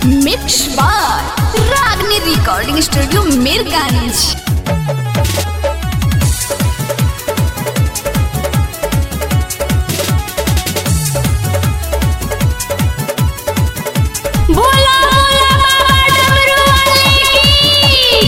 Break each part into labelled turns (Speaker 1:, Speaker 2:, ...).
Speaker 1: mix बार रागनी recording studio Mirganj बोला बोला बाबा डमरू वाले की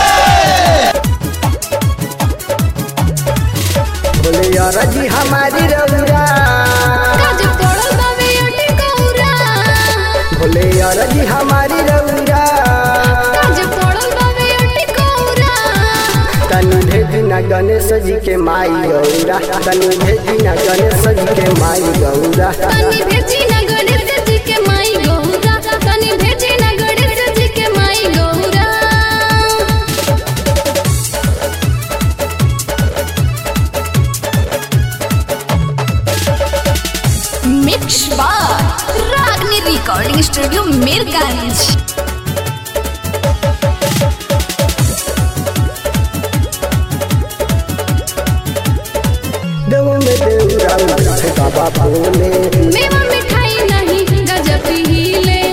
Speaker 2: बोले यार जी हमारी रउरा
Speaker 1: काज पड़ल बाबे अटे कौरा
Speaker 2: बोले यार जी हमारी रउरा
Speaker 1: काज पड़ल बाबे अटे कौरा
Speaker 2: तनु भेजी न गणेश जी के माई गौरा तनु भेजी न गणेश जी के माई गौरा
Speaker 1: तनी भेजी ना गणेश जी के माई गौरा तनी भेजी ना गणेश जी के माई गौरा मिक्स बार रागनी रिकॉर्डिंग स्टूडियो मीरगंज
Speaker 2: देव में देवरा उठे बाबा बोले
Speaker 1: मेवा मिठाई नहीं गजब हिले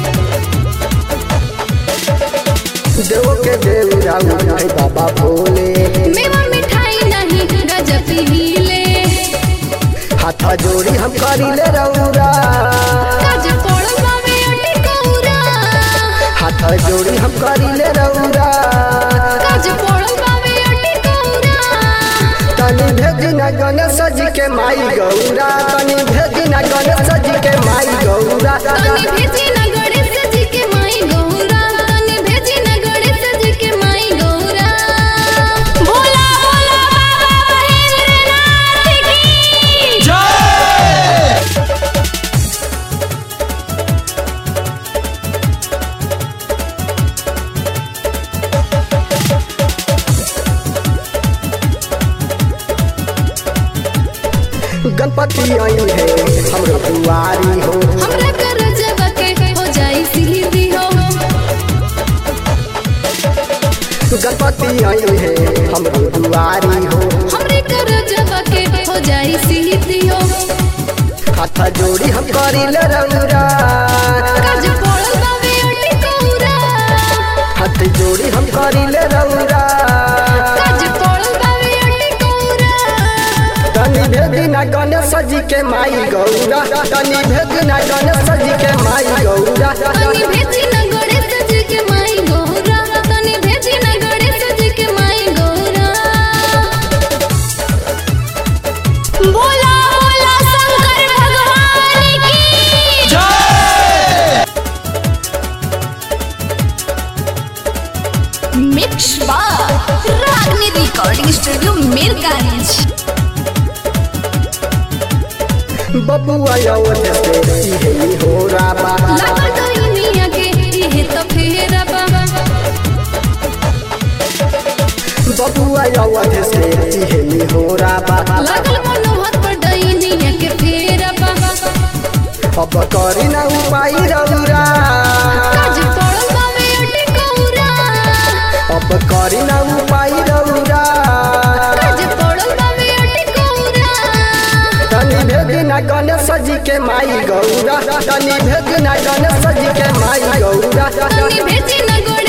Speaker 2: देव के देवरा उठे बाबा बोले
Speaker 1: मेवा मिठाई नहीं गजब हिले
Speaker 2: हाथ जोड़ी हम करिले रउरा
Speaker 1: काज पड़ल बाबे अटे कौरा
Speaker 2: हाथ जोड़ी हम करिले रउरा
Speaker 1: काज पड़ल बाबे अटे कौरा
Speaker 2: तनी भेजी न गणेश जी के माई गौरा तनी भेजी न गणेश जी के माई गौरा
Speaker 1: तनी भेजी ना गणेश जी के माई गौरा तनी भेजी ना गणेश जी के माई गौरा भोला भोला बाबा महेंद्रनाथ की
Speaker 2: गणपति आई है हमरो दुआरी हो
Speaker 1: हमरा कर जब के हो जाई सीधी हो
Speaker 2: गणपति आई है हमरो दुआरी हो
Speaker 1: हमरे कर जब के हो जाई सीधी हो
Speaker 2: हाथ जोड़ी हम करिले रउरा
Speaker 1: काज पड़ल बाबे अटे कौरा
Speaker 2: हाथ जोड़ी हम करिले रउरा
Speaker 1: काज पड़ल बाबे अटे कौरा
Speaker 2: तनी भेजी न गणेश जी के माई गौरा तनी भेजी न गणेश जी के माई गौरा
Speaker 1: तनी भेजी ना गणेश जी के माई गौरा तनी भेजी ना गणेश जी के माई गौरा बोला बोला शंकर भगवान की मिक्स बार रागनी रिकॉर्डिंग स्टूडियो मीरगंज
Speaker 2: बबुआ अवध से इहे हो राबा
Speaker 1: लागल दुनिया के इहे तो फेरा बा
Speaker 2: बबुआ अवध से इहे हो राबा
Speaker 1: लागल मनोहर पर दुनिया के फेरा बा
Speaker 2: अब करी ना उपाय रउरा
Speaker 1: काज पड़ल बाबे अटे कौरा
Speaker 2: अब करी ना उपाय रउरा
Speaker 1: काज पड़ल बाबे अटे कौरा
Speaker 2: तनी भेजी ना गणेश जी के माई गौरा तनी भेजी ना गणेश जी के माई गौरा
Speaker 1: तनी भेजी ना गणेश